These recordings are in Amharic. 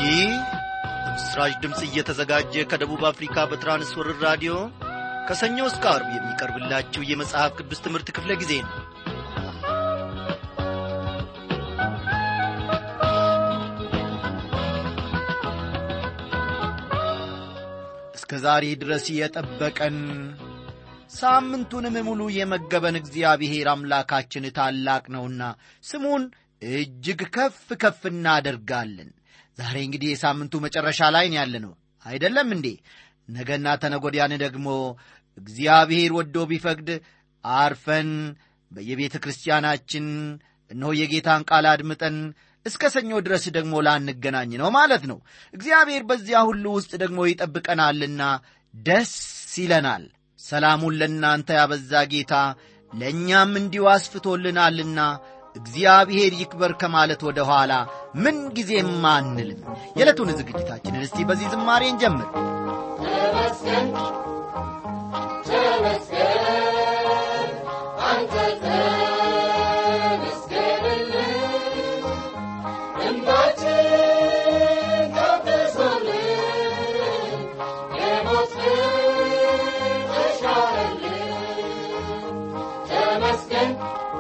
ይህ ምስራች ድምፅ እየተዘጋጀ ከደቡብ አፍሪካ በትራንስወርር ራዲዮ ከሰኞ እስከ አርብ የሚቀርብላችሁ የመጽሐፍ ቅዱስ ትምህርት ክፍለ ጊዜ ነው እስከ ዛሬ ድረስ የጠበቀን ሳምንቱንም ሙሉ የመገበን እግዚአብሔር አምላካችን ታላቅ ነውና ስሙን እጅግ ከፍ ከፍ እናደርጋለን ዛሬ እንግዲህ የሳምንቱ መጨረሻ ላይ ያለ ነው አይደለም እንዴ ነገና ተነጎዲያን ደግሞ እግዚአብሔር ወዶ ቢፈቅድ አርፈን በየቤተ ክርስቲያናችን እነሆ የጌታን ቃል አድምጠን እስከ ሰኞ ድረስ ደግሞ ላንገናኝ ነው ማለት ነው እግዚአብሔር በዚያ ሁሉ ውስጥ ደግሞ ይጠብቀናልና ደስ ይለናል ሰላሙን ለእናንተ ያበዛ ጌታ ለእኛም እንዲሁ አስፍቶልናልና እግዚአብሔር ይክበር ከማለት ወደ ኋላ ምን ጊዜም አንልም የዕለቱን ዝግጅታችንን እስቲ በዚህ ዝማሬ እንጀምር ተመስገን ተመስገን አንተ ተመስገንልን እንባችን ታብሶልን የሞት ተሻረልን ተመስገን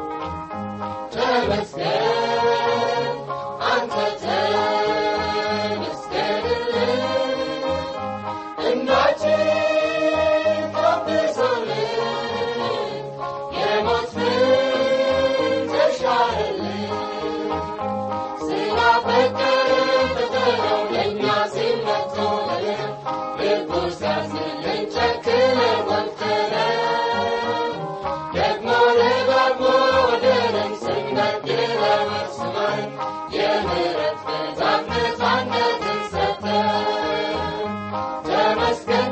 ተመስገን አንተ ተመስገንልን እናችን ታብሶልን የሞት ተሻረልን ስላፈቀረ ፈተናው ለእኛ ሲመቶልን ልቡ ሲያዝንልን ጨክነን ወቅተነው ደግሞ ደጋግሞ ወደንን ስንበድለው እርስዋን የምሕረት ብዛት ነፃነትን ሰጠን ተመስገን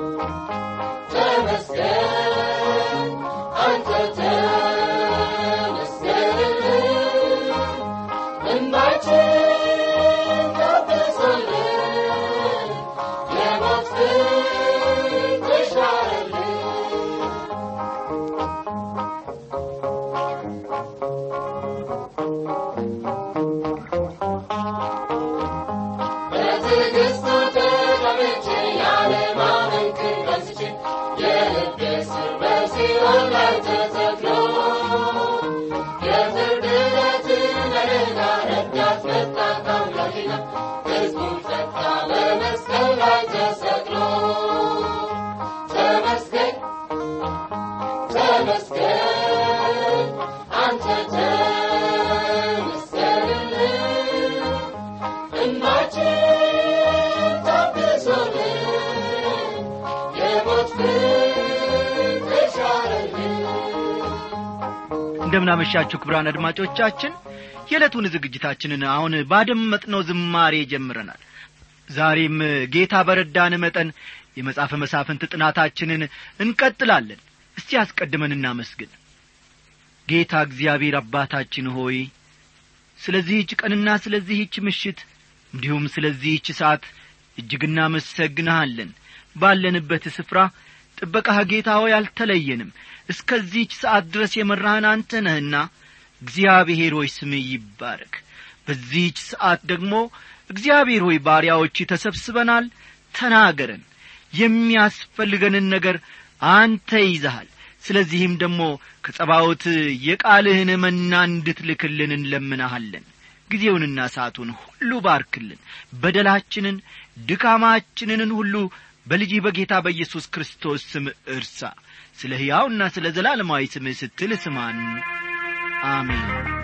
ተመስገን አንተ ተመስገንልን እንባችን ታብሶልን የሞት ፍርድ ተሻረልን በትዕግስቱ ተቀምጬ ያለማመን ክንድ አንስቼ የልቤ ስር በሲኦል ላይ ተተክሎ የፍርድ ዕለትን አደጋ ረዳት መጣ ከአምላኬና ሕዝቡን ፈታ በመስቀል ላይ ተሰቅሎ ተመስገን ተመስገን አንተ ተመስገንልን እንባችን ታብሶልን የሞት ፍርድ ተሻረልን እንደምናመሻችሁ ክብራን አድማጮቻችን የዕለቱን ዝግጅታችንን አሁን ባደመጥነው ዝማሬ ጀምረናል ዛሬም ጌታ በረዳን መጠን የመጽሐፈ መሳፍንት ጥናታችንን እንቀጥላለን እስቲ አስቀድመን እናመስግን ጌታ እግዚአብሔር አባታችን ሆይ ስለዚህች ቀንና ስለዚህች ምሽት እንዲሁም ስለዚህች ሰዓት እጅግ እናመሰግንሃለን ባለንበት ስፍራ ጥበቃህ ጌታ ሆይ አልተለየንም እስከዚህች ሰዓት ድረስ የመራህን አንተ ነህና እግዚአብሔር ሆይ ስምህ ይባረክ በዚህች ሰዓት ደግሞ እግዚአብሔር ሆይ ባሪያዎች ተሰብስበናል ተናገረን የሚያስፈልገንን ነገር አንተ ይዘሃል ስለዚህም ደግሞ ከጸባዖት የቃልህን መና እንድትልክልን እንለምናሃለን ጊዜውንና ሰዓቱን ሁሉ ባርክልን በደላችንን ድካማችንን ሁሉ በልጅ በጌታ በኢየሱስ ክርስቶስ ስም እርሳ ስለ ሕያውና ስለ ዘላለማዊ ስምህ ስትል ስማን አሜን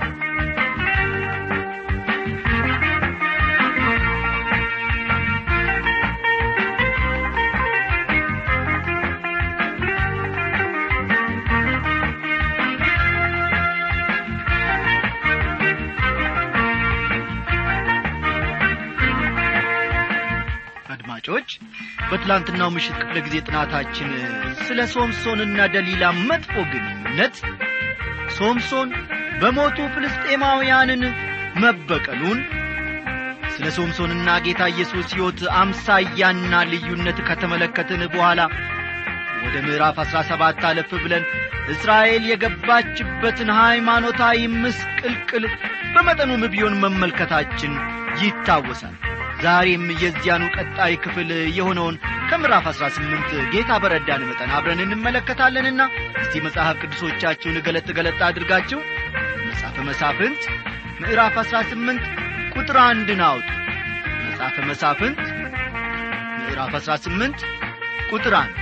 አድማጮች በትላንትናው ምሽት ክፍለ ጊዜ ጥናታችን ስለ ሶምሶንና ደሊላ መጥፎ ግንኙነት ሶምሶን በሞቱ ፍልስጤማውያንን መበቀሉን ስለ ሶምሶንና ጌታ ኢየሱስ ሕይወት አምሳያና ልዩነት ከተመለከትን በኋላ ወደ ምዕራፍ አሥራ ሰባት አለፍ ብለን እስራኤል የገባችበትን ሃይማኖታዊ ምስቅልቅል በመጠኑም ቢሆን መመልከታችን ይታወሳል ዛሬም የዚያኑ ቀጣይ ክፍል የሆነውን ከምዕራፍ አሥራ ስምንት ጌታ በረዳን መጠን አብረን እንመለከታለንና እስቲ መጽሐፍ ቅዱሶቻችሁን ገለጥ ገለጥ አድርጋችሁ መጽሐፈ መሳፍንት ምዕራፍ አሥራ ስምንት ቁጥር አንድን አውጡ መጽሐፈ መሳፍንት ምዕራፍ አሥራ ስምንት ቁጥር አንድ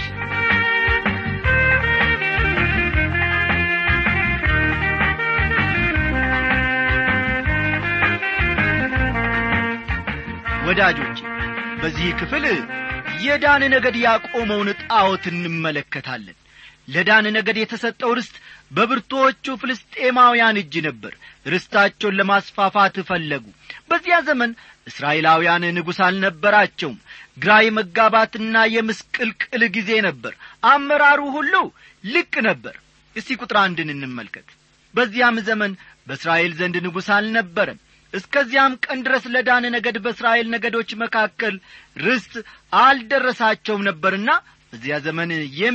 ወዳጆቼ በዚህ ክፍል የዳን ነገድ ያቆመውን ጣዖት እንመለከታለን ለዳን ነገድ የተሰጠው ርስት በብርቶቹ ፍልስጤማውያን እጅ ነበር ርስታቸውን ለማስፋፋት ፈለጉ በዚያ ዘመን እስራኤላውያን ንጉሥ አልነበራቸውም ግራ የመጋባትና የምስቅልቅል ጊዜ ነበር አመራሩ ሁሉ ልቅ ነበር እስቲ ቁጥር አንድን እንመልከት በዚያም ዘመን በእስራኤል ዘንድ ንጉሥ አልነበረም እስከዚያም ቀን ድረስ ለዳን ነገድ በእስራኤል ነገዶች መካከል ርስት አልደረሳቸውም ነበርና በዚያ ዘመን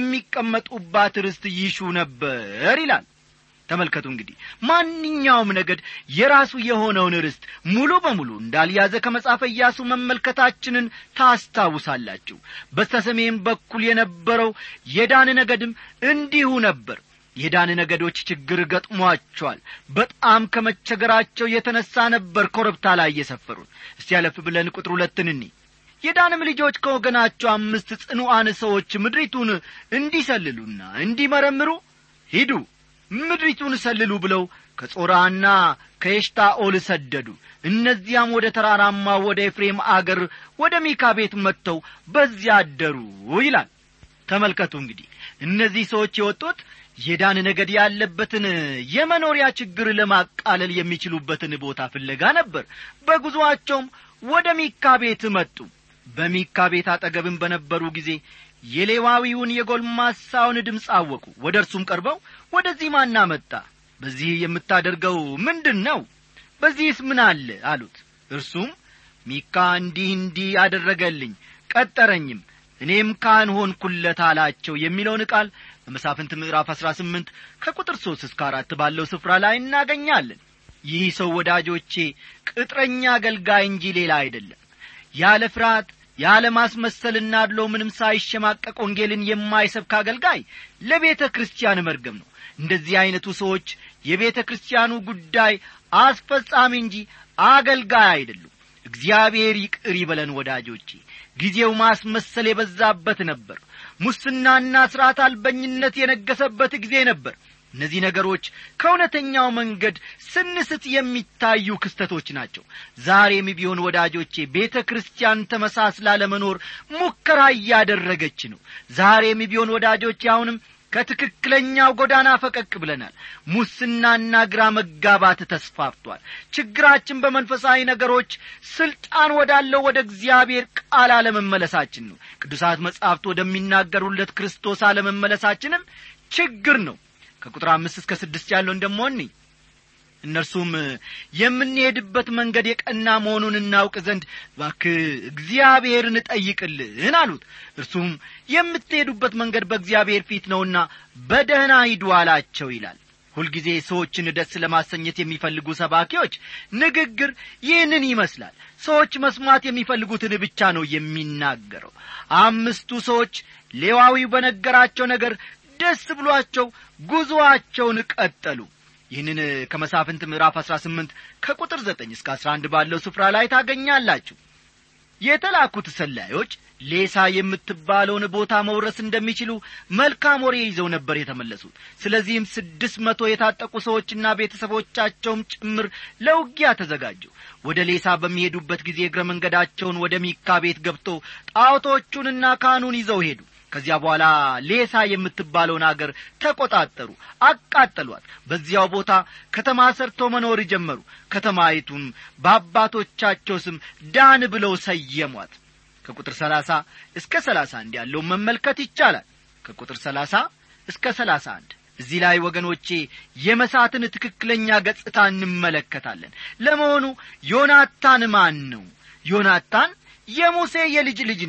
የሚቀመጡባት ርስት ይሹ ነበር ይላል ተመልከቱ እንግዲህ ማንኛውም ነገድ የራሱ የሆነውን ርስት ሙሉ በሙሉ እንዳልያዘ ከመጻፈ ኢያሱ መመልከታችንን ታስታውሳላችሁ በስተሰሜን በኩል የነበረው የዳን ነገድም እንዲሁ ነበር የዳን ነገዶች ችግር ገጥሟቸዋል በጣም ከመቸገራቸው የተነሣ ነበር ኮረብታ ላይ የሰፈሩት እስቲ ያለፍ ብለን ቁጥር ሁለትን እኒ የዳንም ልጆች ከወገናቸው አምስት ጽኑዓን ሰዎች ምድሪቱን እንዲሰልሉና እንዲመረምሩ ሂዱ ምድሪቱን ሰልሉ ብለው ከጾራና ከኤሽታኦል ሰደዱ እነዚያም ወደ ተራራማ ወደ ኤፍሬም አገር ወደ ሚካ ቤት መጥተው በዚያ አደሩ ይላል ተመልከቱ እንግዲህ እነዚህ ሰዎች የወጡት የዳን ነገድ ያለበትን የመኖሪያ ችግር ለማቃለል የሚችሉበትን ቦታ ፍለጋ ነበር በጉዞአቸውም ወደ ሚካ ቤት መጡ በሚካ ቤት አጠገብም በነበሩ ጊዜ የሌዋዊውን የጎልማሳውን ድምፅ አወቁ ወደ እርሱም ቀርበው ወደዚህ ማና መጣ በዚህ የምታደርገው ምንድን ነው በዚህስ ምን አለ አሉት እርሱም ሚካ እንዲህ እንዲህ አደረገልኝ ቀጠረኝም እኔም ካህን ሆንኩለት አላቸው የሚለውን ቃል በመሳፍንት ምዕራፍ አሥራ ስምንት ከቁጥር ሦስት እስከ አራት ባለው ስፍራ ላይ እናገኛለን ይህ ሰው ወዳጆቼ ቅጥረኛ አገልጋይ እንጂ ሌላ አይደለም ያለ ፍርሃት ያለ ማስመሰልና አድሎ ምንም ሳይሸማቀቅ ወንጌልን የማይሰብክ አገልጋይ ለቤተ ክርስቲያን መርገም ነው እንደዚህ ዐይነቱ ሰዎች የቤተ ክርስቲያኑ ጉዳይ አስፈጻሚ እንጂ አገልጋይ አይደሉም እግዚአብሔር ይቅር ይበለን ወዳጆቼ ጊዜው ማስመሰል የበዛበት ነበር ሙስናና ሥርዓት አልበኝነት የነገሰበት ጊዜ ነበር እነዚህ ነገሮች ከእውነተኛው መንገድ ስንስት የሚታዩ ክስተቶች ናቸው ዛሬም ቢሆን ወዳጆቼ ቤተ ክርስቲያን ተመሳስላ ለመኖር ሙከራ እያደረገች ነው ዛሬም ቢሆን ወዳጆቼ አሁንም ከትክክለኛው ጎዳና ፈቀቅ ብለናል ሙስናና ግራ መጋባት ተስፋፍቷል ችግራችን በመንፈሳዊ ነገሮች ስልጣን ወዳለው ወደ እግዚአብሔር ቃል አለመመለሳችን ነው ቅዱሳት መጻሕፍት ወደሚናገሩለት ክርስቶስ አለመመለሳችንም ችግር ነው ከቁጥር አምስት እስከ ስድስት ያለውን ደሞ እኒ እነርሱም የምንሄድበት መንገድ የቀና መሆኑን እናውቅ ዘንድ ባክ እግዚአብሔርን ጠይቅልን አሉት እርሱም የምትሄዱበት መንገድ በእግዚአብሔር ፊት ነውና በደህና ሂዱ አላቸው ይላል ሁልጊዜ ሰዎችን ደስ ለማሰኘት የሚፈልጉ ሰባኪዎች ንግግር ይህንን ይመስላል ሰዎች መስማት የሚፈልጉትን ብቻ ነው የሚናገረው አምስቱ ሰዎች ሌዋዊው በነገራቸው ነገር ደስ ብሏቸው ጉዞአቸውን ቀጠሉ ይህንን ከመሳፍንት ምዕራፍ አሥራ ስምንት ከቁጥር ዘጠኝ እስከ አሥራ አንድ ባለው ስፍራ ላይ ታገኛላችሁ የተላኩት ሰላዮች ሌሳ የምትባለውን ቦታ መውረስ እንደሚችሉ መልካም ወሬ ይዘው ነበር የተመለሱት ስለዚህም ስድስት መቶ የታጠቁ ሰዎችና ቤተሰቦቻቸውም ጭምር ለውጊያ ተዘጋጁ ወደ ሌሳ በሚሄዱበት ጊዜ እግረ መንገዳቸውን ወደ ሚካ ቤት ገብቶ ጣዖቶቹንና ካህኑን ይዘው ሄዱ ከዚያ በኋላ ሌሳ የምትባለውን አገር ተቈጣጠሩ አቃጠሏት በዚያው ቦታ ከተማ ሰርተው መኖር ጀመሩ ከተማይቱን በአባቶቻቸው ስም ዳን ብለው ሰየሟት ከቁጥር ሰላሳ እስከ ሰላሳ አንድ ያለውን መመልከት ይቻላል ከቁጥር ሰላሳ እስከ ሰላሳ አንድ እዚህ ላይ ወገኖቼ የመሳትን ትክክለኛ ገጽታ እንመለከታለን ለመሆኑ ዮናታን ማን ነው ዮናታን የሙሴ የልጅ ልጅ ነው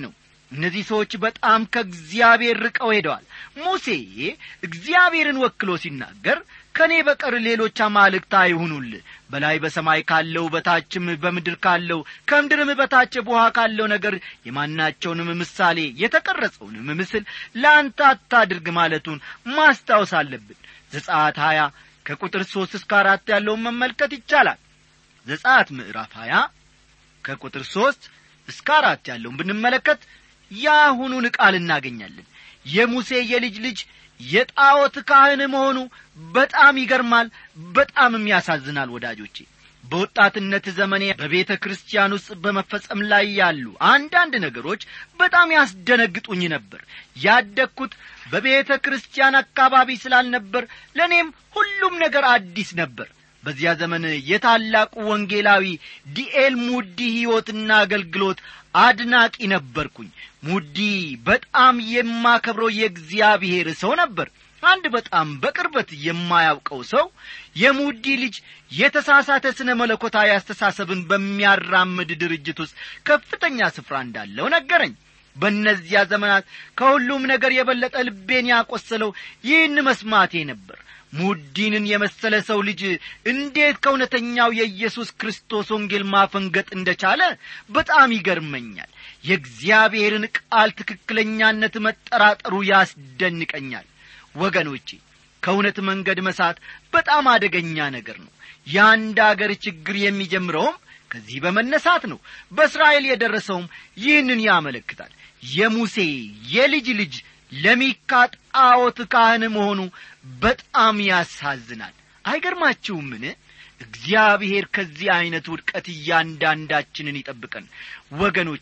እነዚህ ሰዎች በጣም ከእግዚአብሔር ርቀው ሄደዋል ሙሴ እግዚአብሔርን ወክሎ ሲናገር ከእኔ በቀር ሌሎች አማልክት አይሁኑል በላይ በሰማይ ካለው በታችም በምድር ካለው ከምድርም በታች በውሃ ካለው ነገር የማናቸውንም ምሳሌ የተቀረጸውንም ምስል ለአንተ አታድርግ ማለቱን ማስታወስ አለብን ዘጻት ሀያ ከቁጥር ሦስት እስከ አራት ያለውን መመልከት ይቻላል ዘጻት ምዕራፍ ሀያ ከቁጥር ሦስት እስከ አራት ያለውን ብንመለከት የአሁኑን ቃል እናገኛለን የሙሴ የልጅ ልጅ የጣዖት ካህን መሆኑ በጣም ይገርማል በጣምም ያሳዝናል ወዳጆቼ በወጣትነት ዘመኔ በቤተ ክርስቲያን ውስጥ በመፈጸም ላይ ያሉ አንዳንድ ነገሮች በጣም ያስደነግጡኝ ነበር ያደግኩት በቤተ ክርስቲያን አካባቢ ስላልነበር ለእኔም ሁሉም ነገር አዲስ ነበር በዚያ ዘመን የታላቁ ወንጌላዊ ዲኤል ሙዲ ሕይወትና አገልግሎት አድናቂ ነበርኩኝ ሙዲ በጣም የማከብረው የእግዚአብሔር ሰው ነበር አንድ በጣም በቅርበት የማያውቀው ሰው የሙዲ ልጅ የተሳሳተ ስነ መለኮታዊ አስተሳሰብን በሚያራምድ ድርጅት ውስጥ ከፍተኛ ስፍራ እንዳለው ነገረኝ በእነዚያ ዘመናት ከሁሉም ነገር የበለጠ ልቤን ያቈሰለው ይህን መስማቴ ነበር ሙዲንን የመሰለ ሰው ልጅ እንዴት ከእውነተኛው የኢየሱስ ክርስቶስ ወንጌል ማፈንገጥ እንደቻለ በጣም ይገርመኛል የእግዚአብሔርን ቃል ትክክለኛነት መጠራጠሩ ያስደንቀኛል ወገኖቼ ከእውነት መንገድ መሳት በጣም አደገኛ ነገር ነው የአንድ አገር ችግር የሚጀምረውም ከዚህ በመነሳት ነው በእስራኤል የደረሰውም ይህንን ያመለክታል የሙሴ የልጅ ልጅ ለሚካ ጣዖት ካህን መሆኑ በጣም ያሳዝናል አይገርማችሁምን እግዚአብሔር ከዚህ ዐይነት ውድቀት እያንዳንዳችንን ይጠብቀን ወገኖቼ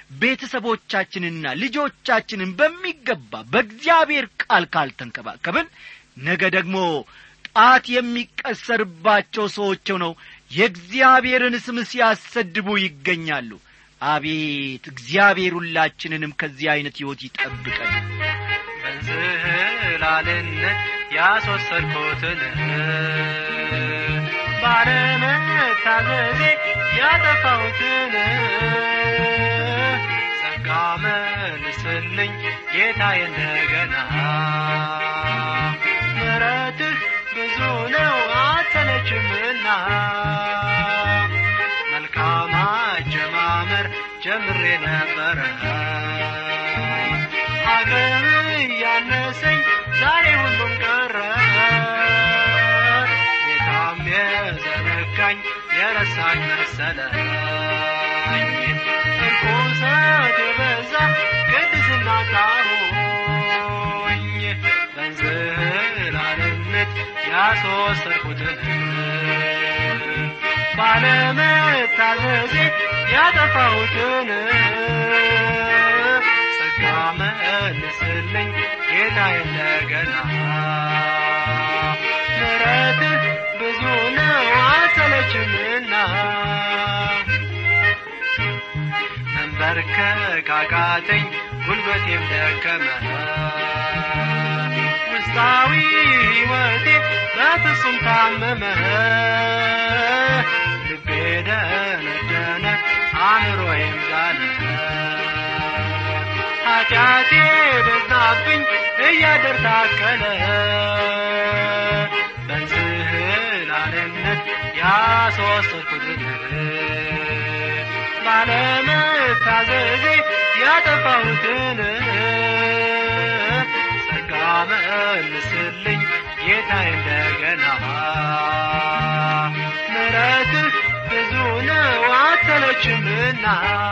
ቤተሰቦቻችንና ልጆቻችንን በሚገባ በእግዚአብሔር ቃል ካልተንከባከብን ነገ ደግሞ ጣት የሚቀሰርባቸው ሰዎች ነው የእግዚአብሔርን ስም ሲያሰድቡ ይገኛሉ አቤት እግዚአብሔር ሁላችንንም ከዚህ ዐይነት ሕይወት ይጠብቀን በዝህላልነት ያስወሰድኩትን ባለመታዘዜ ያጠፋሁትን ጸጋ መልስልኝ ጌታዬ እንደገና ምረትህ ብዙ ነው አትሰለችምና መልካም አጀማመር ጀምሬ ነበረ አቅም እያነሰኝ ዛሬ ሁሉም ቀረ ጌታም የዘነጋኝ የረሳኝ መሰለኝ እርኩሰት የበዛ ቅድስና ጣሁኝ በእንዝላልነት ያስወሰድኩትን ባለመታዘዜ ያጠፋሁትን ጸጋ መልስልኝ ጌታዬ እንደገና ምሕረትህ ብዙ ነው አልሰለችምና መንበርከክ አቃተኝ ጉልበቴም ደከመ ውስጣዊ ሕይወቴ በፍጹም ታመመ ልቤ ደነደነ አእምሮዬም ዛለ ኃጢአቴ በዛብኝ እያደር ታከለ በንዝህላልነት ያስወሰድኩትን ባለመታዘዜ ያጠፋሁትን ጸጋ መልስልኝ ጌታዬ እንደገና ምሕረትህ ብዙ ነው አትሰለችምና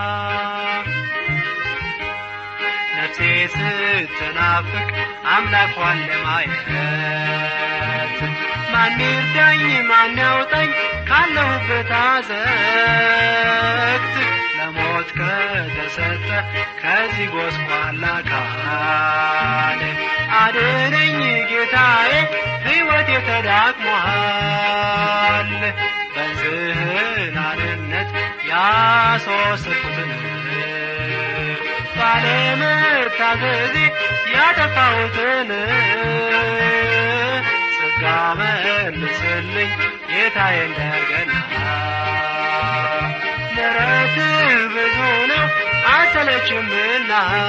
ነፍሴ ስትናፍቅ አምላኳን ለማየት ማን ይርዳኝ ማን ያውጣኝ ካለሁበት አዘቅት ለሞት ከተሰጠ ከዚህ ጎስቋላ ቃል አድነኝ ጌታዬ ሕይወት ተዳክሟል በዝህላልነት ያስወሰድኩትን ባለመታዘዜ ያጠፋሁትን ጸጋ መልስልኝ ጌታዬ እንደገና ምሕረትህ ብዙ ነው አልሰለ የለችምና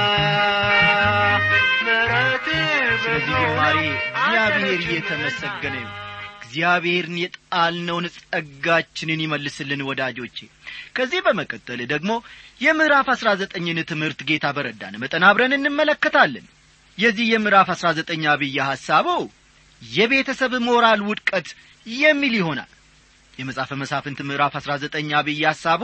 ምሕረት ስለዚህ ዝማሬ እግዚአብሔር እየተመሰገነ ይሁን እግዚአብሔርን የጣልነውን ጸጋችንን ይመልስልን ወዳጆቼ ከዚህ በመቀጠል ደግሞ የምዕራፍ አሥራ ዘጠኝን ትምህርት ጌታ በረዳን መጠን አብረን እንመለከታለን የዚህ የምዕራፍ አሥራ ዘጠኝ አብይ ሐሳቡ የቤተሰብ ሞራል ውድቀት የሚል ይሆናል የመጽሐፈ መሳፍንት ምዕራፍ አሥራ ዘጠኝ አብይ ሐሳቡ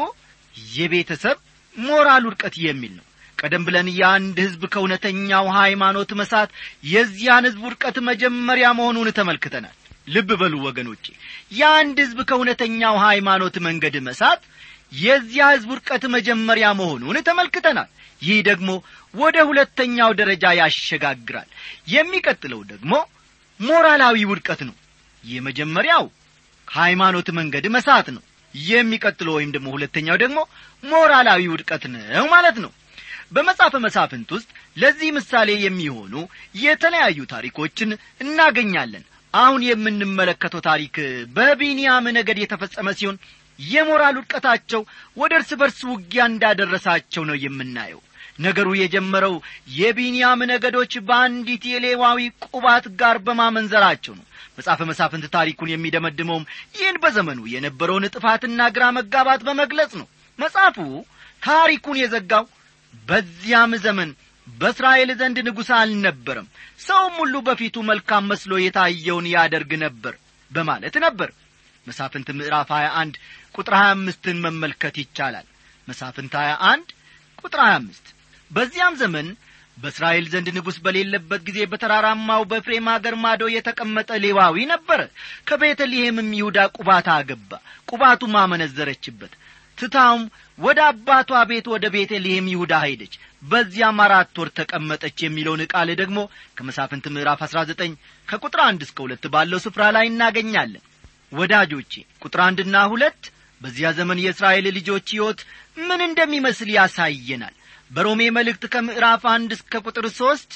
የቤተሰብ ሞራል ውድቀት የሚል ነው ቀደም ብለን የአንድ ሕዝብ ከእውነተኛው ሃይማኖት መሳት የዚያን ሕዝብ ውድቀት መጀመሪያ መሆኑን ተመልክተናል ልብ በሉ ወገኖቼ የአንድ ሕዝብ ከእውነተኛው ሃይማኖት መንገድ መሳት የዚያ ሕዝብ ውድቀት መጀመሪያ መሆኑን ተመልክተናል ይህ ደግሞ ወደ ሁለተኛው ደረጃ ያሸጋግራል የሚቀጥለው ደግሞ ሞራላዊ ውድቀት ነው የመጀመሪያው ከሃይማኖት መንገድ መሳት ነው የሚቀጥለው ወይም ደግሞ ሁለተኛው ደግሞ ሞራላዊ ውድቀት ነው ማለት ነው በመጽሐፈ መሳፍንት ውስጥ ለዚህ ምሳሌ የሚሆኑ የተለያዩ ታሪኮችን እናገኛለን አሁን የምንመለከተው ታሪክ በቢንያም ነገድ የተፈጸመ ሲሆን የሞራል ውድቀታቸው ወደ እርስ በርስ ውጊያ እንዳደረሳቸው ነው የምናየው ነገሩ የጀመረው የቢንያም ነገዶች በአንዲት የሌዋዊ ቁባት ጋር በማመንዘራቸው ነው መጽሐፈ መሳፍንት ታሪኩን የሚደመድመውም ይህን በዘመኑ የነበረውን ጥፋትና ግራ መጋባት በመግለጽ ነው መጽሐፉ ታሪኩን የዘጋው በዚያም ዘመን በእስራኤል ዘንድ ንጉሥ አልነበረም ሰውም ሁሉ በፊቱ መልካም መስሎ የታየውን ያደርግ ነበር በማለት ነበር መሳፍንት ምዕራፍ 21 ቁጥር 25ን መመልከት ይቻላል መሳፍንት 21 ቁጥር 25 በዚያም ዘመን በእስራኤል ዘንድ ንጉሥ በሌለበት ጊዜ በተራራማው በፍሬም አገር ማዶ የተቀመጠ ሌዋዊ ነበረ ከቤተልሔምም ይሁዳ ቁባታ አገባ ቁባቱም አመነዘረችበት ትታውም ወደ አባቷ ቤት ወደ ቤተልሔም ይሁዳ ሄደች በዚያም አራት ወር ተቀመጠች የሚለውን ቃል ደግሞ ከመሳፍንት ምዕራፍ አሥራ ዘጠኝ ከቁጥር አንድ እስከ ሁለት ባለው ስፍራ ላይ እናገኛለን ወዳጆቼ ቁጥር አንድና ሁለት በዚያ ዘመን የእስራኤል ልጆች ሕይወት ምን እንደሚመስል ያሳየናል በሮሜ መልእክት ከምዕራፍ አንድ እስከ ቁጥር ሦስት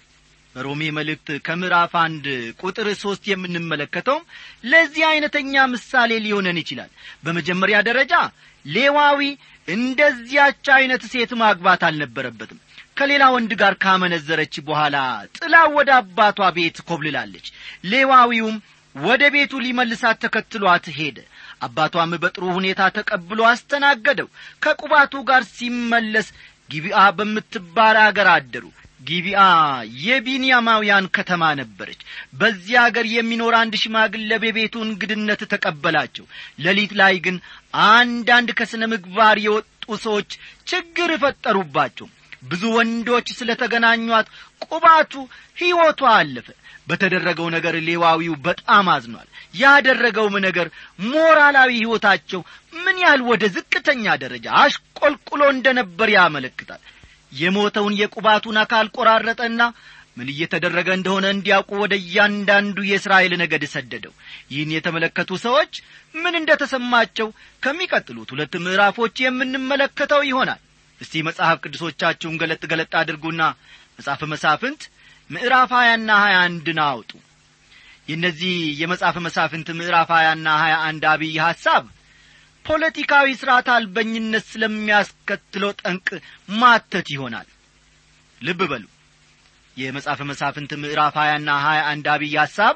በሮሜ መልእክት ከምዕራፍ አንድ ቁጥር ሦስት የምንመለከተውም ለዚህ ዐይነተኛ ምሳሌ ሊሆነን ይችላል በመጀመሪያ ደረጃ ሌዋዊ እንደዚያች ዐይነት ሴት ማግባት አልነበረበትም ከሌላ ወንድ ጋር ካመነዘረች በኋላ ጥላ ወደ አባቷ ቤት ኮብልላለች ሌዋዊውም ወደ ቤቱ ሊመልሳት ተከትሏት ሄደ አባቷም በጥሩ ሁኔታ ተቀብሎ አስተናገደው ከቁባቱ ጋር ሲመለስ ጊቢአ በምትባል አገር አደሩ ጊቢአ የቢንያማውያን ከተማ ነበረች በዚያ አገር የሚኖር አንድ ሽማግሌ በቤቱ እንግድነት ተቀበላቸው ሌሊት ላይ ግን አንዳንድ ከስነ ምግባር የወጡ ሰዎች ችግር ፈጠሩባቸው ብዙ ወንዶች ስለ ተገናኟት ቁባቱ ሕይወቷ አለፈ በተደረገው ነገር ሌዋዊው በጣም አዝኗል ያደረገውም ነገር ሞራላዊ ሕይወታቸው ምን ያህል ወደ ዝቅተኛ ደረጃ አሽቆልቁሎ እንደ ነበር ያመለክታል የሞተውን የቁባቱን አካል ቆራረጠና ምን እየተደረገ እንደሆነ እንዲያውቁ ወደ እያንዳንዱ የእስራኤል ነገድ ሰደደው ይህን የተመለከቱ ሰዎች ምን እንደ ተሰማቸው ከሚቀጥሉት ሁለት ምዕራፎች የምንመለከተው ይሆናል እስቲ መጽሐፍ ቅዱሶቻችሁን ገለጥ ገለጥ አድርጉና መጽሐፈ መሳፍንት ምዕራፍ ሀያና ሀያ አንድን አውጡ የእነዚህ የመጽሐፈ መሳፍንት ምዕራፍ ሀያና ሀያ አንድ አብይ ሐሳብ ፖለቲካዊ ሥርዓት አልበኝነት ስለሚያስከትለው ጠንቅ ማተት ይሆናል ልብ በሉ የመጽሐፈ መሳፍንት ምዕራፍ ሀያና ሀያ አንድ አብይ ሐሳብ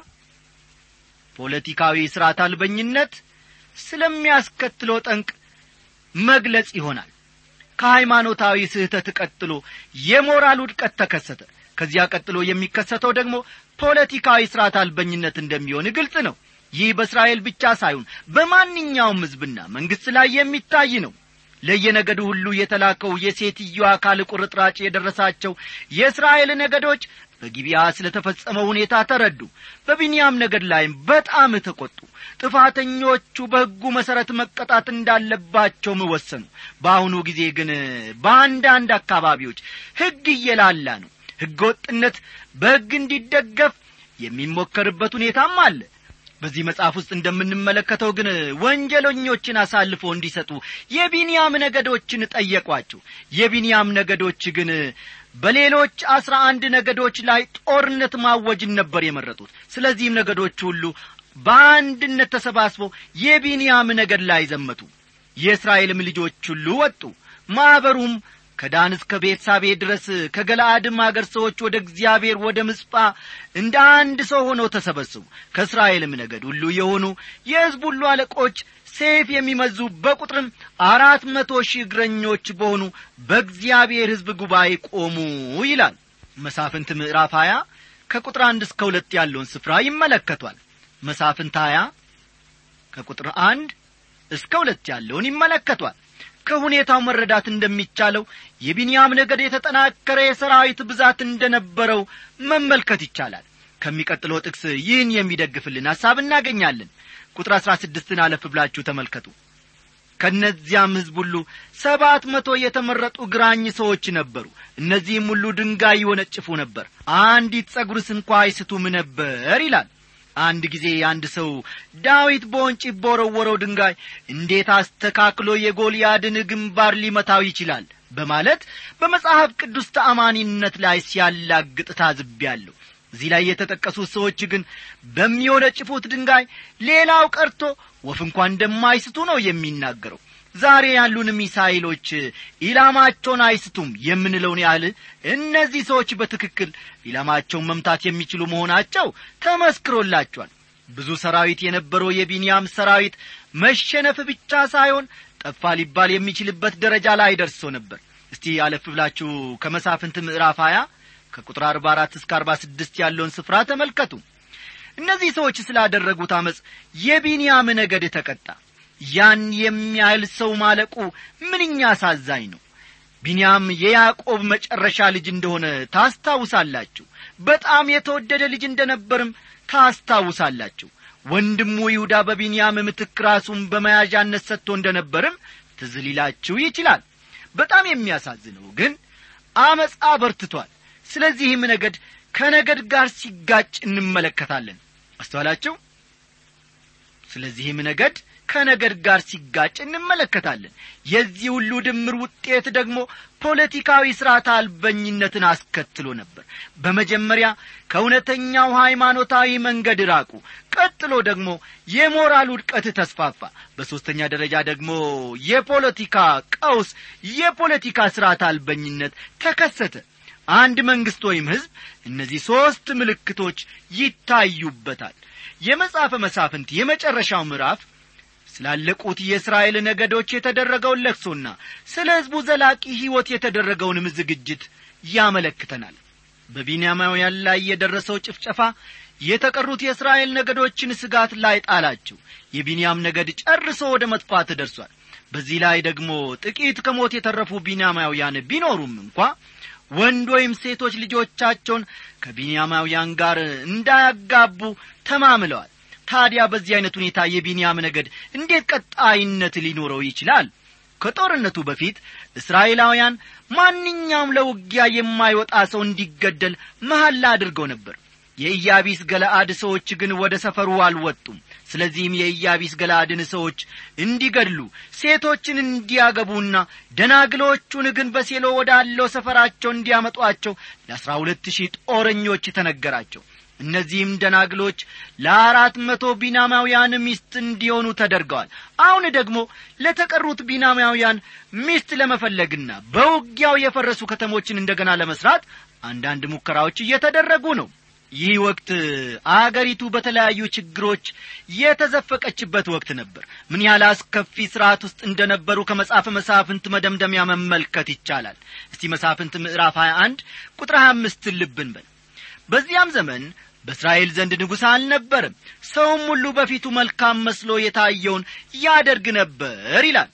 ፖለቲካዊ ሥርዓት አልበኝነት ስለሚያስከትለው ጠንቅ መግለጽ ይሆናል ከሃይማኖታዊ ስህተት ቀጥሎ የሞራል ውድቀት ተከሰተ ከዚያ ቀጥሎ የሚከሰተው ደግሞ ፖለቲካዊ ሥርዓት አልበኝነት እንደሚሆን ግልጽ ነው ይህ በእስራኤል ብቻ ሳይሆን በማንኛውም ሕዝብና መንግሥት ላይ የሚታይ ነው ለየነገዱ ሁሉ የተላከው የሴትዮ አካል ቁርጥራጭ የደረሳቸው የእስራኤል ነገዶች በጊቢያ ስለ ተፈጸመው ሁኔታ ተረዱ በቢንያም ነገድ ላይም በጣም ተቈጡ ጥፋተኞቹ በሕጉ መሠረት መቀጣት እንዳለባቸውም ወሰኑ በአሁኑ ጊዜ ግን በአንዳንድ አካባቢዎች ሕግ እየላላ ነው ሕገ ወጥነት በሕግ እንዲደገፍ የሚሞከርበት ሁኔታም አለ በዚህ መጽሐፍ ውስጥ እንደምንመለከተው ግን ወንጀለኞችን አሳልፎ እንዲሰጡ የቢንያም ነገዶችን ጠየቋቸው የቢንያም ነገዶች ግን በሌሎች አስራ አንድ ነገዶች ላይ ጦርነት ማወጅን ነበር የመረጡት ስለዚህም ነገዶች ሁሉ በአንድነት ተሰባስበው የቢንያም ነገድ ላይ ዘመቱ የእስራኤልም ልጆች ሁሉ ወጡ ማኅበሩም ከዳን እስከ ቤርሳቤ ድረስ ከገለአድም አገር ሰዎች ወደ እግዚአብሔር ወደ ምጽጳ እንደ አንድ ሰው ሆነው ተሰበሰቡ ከእስራኤልም ነገድ ሁሉ የሆኑ የሕዝብ ሁሉ አለቆች ሴፍ የሚመዙ በቁጥርም አራት መቶ ሺህ እግረኞች በሆኑ በእግዚአብሔር ሕዝብ ጉባኤ ቆሙ ይላል መሳፍንት ምዕራፍ ሀያ ከቁጥር አንድ እስከ ሁለት ያለውን ስፍራ ይመለከቷል መሳፍንት ሀያ ከቁጥር አንድ እስከ ሁለት ያለውን ይመለከቷል ከሁኔታው መረዳት እንደሚቻለው የቢንያም ነገድ የተጠናከረ የሰራዊት ብዛት እንደነበረው መመልከት ይቻላል ከሚቀጥለው ጥቅስ ይህን የሚደግፍልን ሐሳብ እናገኛለን ቁጥር አሥራ ስድስትን አለፍ ብላችሁ ተመልከቱ ከእነዚያም ሕዝብ ሁሉ ሰባት መቶ የተመረጡ ግራኝ ሰዎች ነበሩ እነዚህም ሁሉ ድንጋይ ይወነጭፉ ነበር አንዲት ጸጉርስ እንኳ አይስቱም ነበር ይላል አንድ ጊዜ አንድ ሰው ዳዊት በወንጭፍ በወረወረው ድንጋይ እንዴት አስተካክሎ የጎልያድን ግንባር ሊመታው ይችላል በማለት በመጽሐፍ ቅዱስ ተአማኒነት ላይ ሲያላግጥ ታዝቤያለሁ እዚህ ላይ የተጠቀሱት ሰዎች ግን በሚወነጭፉት ድንጋይ ሌላው ቀርቶ ወፍ እንኳ እንደማይስቱ ነው የሚናገረው ዛሬ ያሉን ሚሳይሎች ኢላማቸውን አይስቱም የምንለውን ያህል እነዚህ ሰዎች በትክክል ኢላማቸውን መምታት የሚችሉ መሆናቸው ተመስክሮላቸዋል ብዙ ሰራዊት የነበረው የቢንያም ሰራዊት መሸነፍ ብቻ ሳይሆን ጠፋ ሊባል የሚችልበት ደረጃ ላይ ደርሶ ነበር እስቲ አለፍ ብላችሁ ከመሳፍንት ምዕራፍ ሀያ ከቁጥር አርባ አራት እስከ አርባ ስድስት ያለውን ስፍራ ተመልከቱ እነዚህ ሰዎች ስላደረጉት አመፅ የቢንያም ነገድ ተቀጣ ያን የሚያህል ሰው ማለቁ ምንኛ አሳዛኝ ነው ቢንያም የያዕቆብ መጨረሻ ልጅ እንደሆነ ታስታውሳላችሁ በጣም የተወደደ ልጅ እንደነበርም ታስታውሳላችሁ ወንድሙ ይሁዳ በቢንያም ምትክ ራሱን በመያዣነት ሰጥቶ እንደነበርም ትዝ ሊላችሁ ይችላል በጣም የሚያሳዝነው ግን አመፃ በርትቷል ስለዚህም ነገድ ከነገድ ጋር ሲጋጭ እንመለከታለን አስተዋላችሁ ስለዚህም ነገድ ከነገድ ጋር ሲጋጭ እንመለከታለን የዚህ ሁሉ ድምር ውጤት ደግሞ ፖለቲካዊ ሥርዓት አልበኝነትን አስከትሎ ነበር በመጀመሪያ ከእውነተኛው ሃይማኖታዊ መንገድ ራቁ ቀጥሎ ደግሞ የሞራል ውድቀት ተስፋፋ በሦስተኛ ደረጃ ደግሞ የፖለቲካ ቀውስ የፖለቲካ ሥርዓት አልበኝነት ተከሰተ አንድ መንግሥት ወይም ሕዝብ እነዚህ ሦስት ምልክቶች ይታዩበታል የመጽሐፈ መሳፍንት የመጨረሻው ምዕራፍ ስላለቁት የእስራኤል ነገዶች የተደረገውን ለቅሶና ስለ ሕዝቡ ዘላቂ ሕይወት የተደረገውንም ዝግጅት ያመለክተናል በቢንያማውያን ላይ የደረሰው ጭፍጨፋ የተቀሩት የእስራኤል ነገዶችን ስጋት ላይ ጣላቸው የቢንያም ነገድ ጨርሶ ወደ መጥፋት ደርሷል በዚህ ላይ ደግሞ ጥቂት ከሞት የተረፉ ቢንያማውያን ቢኖሩም እንኳ ወንድ ወይም ሴቶች ልጆቻቸውን ከቢንያማውያን ጋር እንዳያጋቡ ተማምለዋል ታዲያ በዚህ ዐይነት ሁኔታ የቢንያም ነገድ እንዴት ቀጣይነት ሊኖረው ይችላል ከጦርነቱ በፊት እስራኤላውያን ማንኛውም ለውጊያ የማይወጣ ሰው እንዲገደል መሐላ አድርገው ነበር የኢያቢስ ገለአድ ሰዎች ግን ወደ ሰፈሩ አልወጡም ስለዚህም የኢያቢስ ገለአድን ሰዎች እንዲገድሉ ሴቶችን እንዲያገቡና ደናግሎቹን ግን በሴሎ ወዳለው ሰፈራቸው እንዲያመጧቸው ለአሥራ ሁለት ሺህ ጦረኞች ተነገራቸው እነዚህም ደናግሎች ለአራት መቶ ቢናማውያን ሚስት እንዲሆኑ ተደርገዋል አሁን ደግሞ ለተቀሩት ቢናማውያን ሚስት ለመፈለግና በውጊያው የፈረሱ ከተሞችን እንደገና ለመስራት አንዳንድ ሙከራዎች እየተደረጉ ነው ይህ ወቅት አገሪቱ በተለያዩ ችግሮች የተዘፈቀችበት ወቅት ነበር ምን ያህል አስከፊ ስርዓት ውስጥ እንደነበሩ ከመጽሐፈ መሳፍንት መደምደሚያ መመልከት ይቻላል እስቲ መሳፍንት ምዕራፍ 21 ቁጥር 25 ልብን በል በዚያም ዘመን በእስራኤል ዘንድ ንጉሥ አልነበርም ሰውም ሁሉ በፊቱ መልካም መስሎ የታየውን ያደርግ ነበር ይላል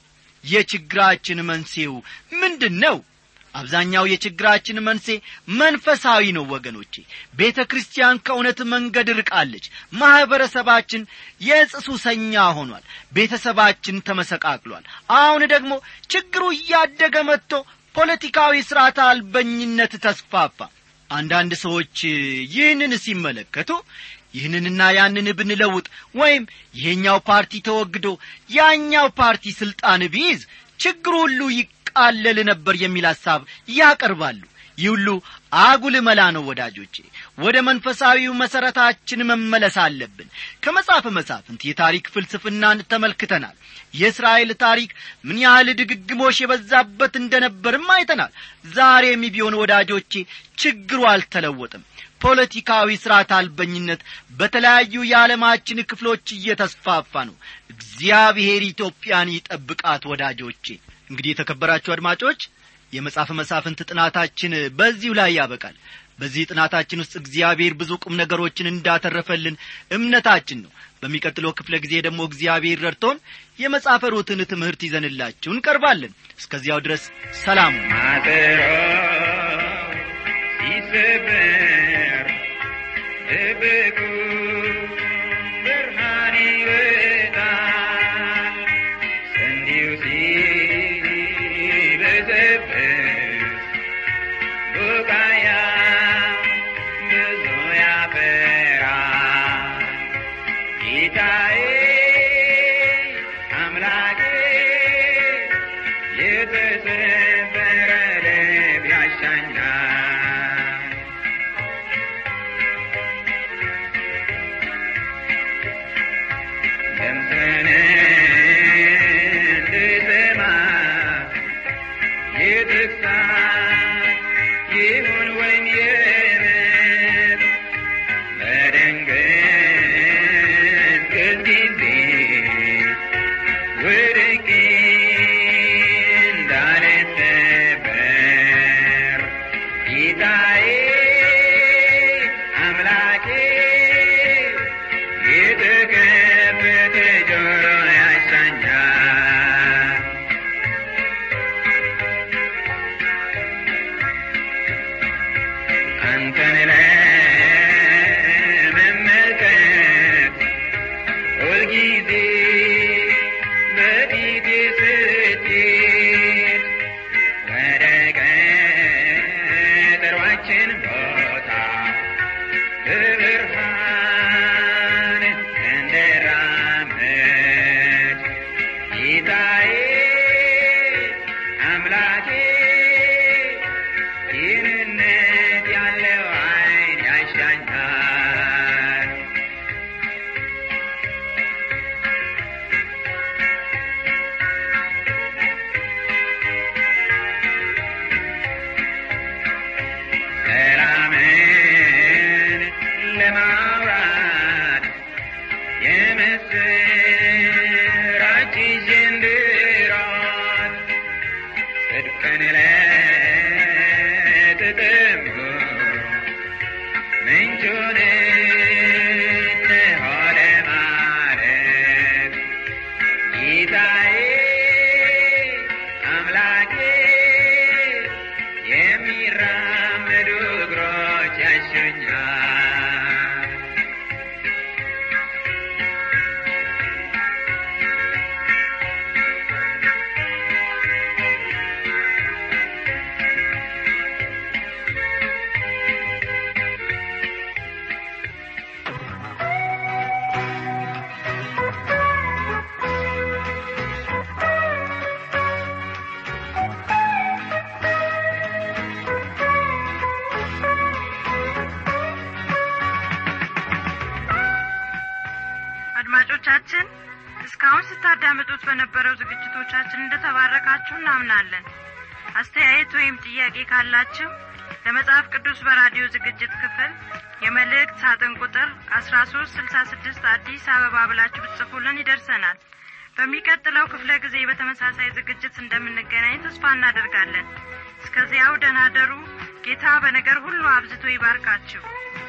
የችግራችን መንስኤው ምንድን ነው አብዛኛው የችግራችን መንሴ መንፈሳዊ ነው ወገኖቼ ቤተ ክርስቲያን ከእውነት መንገድ ርቃለች ማኅበረሰባችን የዕጽ ሱሰኛ ሆኗል ቤተሰባችን ተመሰቃቅሏል አሁን ደግሞ ችግሩ እያደገ መጥቶ ፖለቲካዊ ሥርዓት አልበኝነት ተስፋፋ አንዳንድ ሰዎች ይህንን ሲመለከቱ ይህንንና ያንን ብንለውጥ ወይም ይሄኛው ፓርቲ ተወግዶ ያኛው ፓርቲ ስልጣን ቢይዝ ችግሩ ሁሉ ይቃለል ነበር የሚል ሐሳብ ያቀርባሉ ይህ ሁሉ አጉል መላ ነው ወዳጆቼ ወደ መንፈሳዊው መሠረታችን መመለስ አለብን ከመጽሐፈ መሳፍንት የታሪክ ፍልስፍናን ተመልክተናል የእስራኤል ታሪክ ምን ያህል ድግግሞሽ የበዛበት እንደነበርም አይተናል ዛሬም ቢሆን ወዳጆቼ ችግሩ አልተለወጥም ፖለቲካዊ ሥርዓት አልበኝነት በተለያዩ የዓለማችን ክፍሎች እየተስፋፋ ነው እግዚአብሔር ኢትዮጵያን ይጠብቃት ወዳጆቼ እንግዲህ የተከበራችሁ አድማጮች የመጽሐፍ መሳፍንት ጥናታችን በዚሁ ላይ ያበቃል በዚህ ጥናታችን ውስጥ እግዚአብሔር ብዙ ቁም ነገሮችን እንዳተረፈልን እምነታችን ነው በሚቀጥለው ክፍለ ጊዜ ደግሞ እግዚአብሔር ረድቶን የመጽሐፈ ሩትን ትምህርት ይዘንላችሁ እንቀርባለን እስከዚያው ድረስ ሰላም ማጠሮ ሲሰበር ድብቁ ብርሃን ይወጣል ስንዴው ሲበዘብዝ ቡቃያ ብዙ ያፈራል ጌታዬ አምላኬ የተሰበረ ልብ ያሻኛል ድምፅህን እንድሰማ የተግሣጽ ይሁን ወይም የምጥ በድንግዝግዝ ጊዜ ወድቄ እንዳልሰበር ጌታዬ አምላኬ የተከፈተ ጆሮ ያሻኛል አንተን ለመመልከት ሁልጊዜ በፊቴ ስትሄድ ወደ ቀጠሯችን ቦታ በብርሃን እንድራመድ ጌታዬ አምላኬ ይህንነት ያለው አይን ያሻኛል ሰላምን ለማውራት የምስራች ይዤ እንድሮጥ ጽድቅን ለተጠሙ ምንጩን እንሆ ለማለት ጌታዬ አምላኬ የሚራመዱ እግሮች ያሹኛል አድማጮቻችን እስካሁን ስታዳምጡት በነበረው ዝግጅቶቻችን እንደተባረካችሁ እናምናለን አስተያየት ወይም ጥያቄ ካላችሁ ለመጽሐፍ ቅዱስ በራዲዮ ዝግጅት ክፍል የመልእክት ሳጥን ቁጥር አስራ ሶስት ስልሳ ስድስት አዲስ አበባ ብላችሁ ብትጽፉልን ይደርሰናል በሚቀጥለው ክፍለ ጊዜ በተመሳሳይ ዝግጅት እንደምንገናኝ ተስፋ እናደርጋለን እስከዚያው ደናደሩ ጌታ በነገር ሁሉ አብዝቶ ይባርካችሁ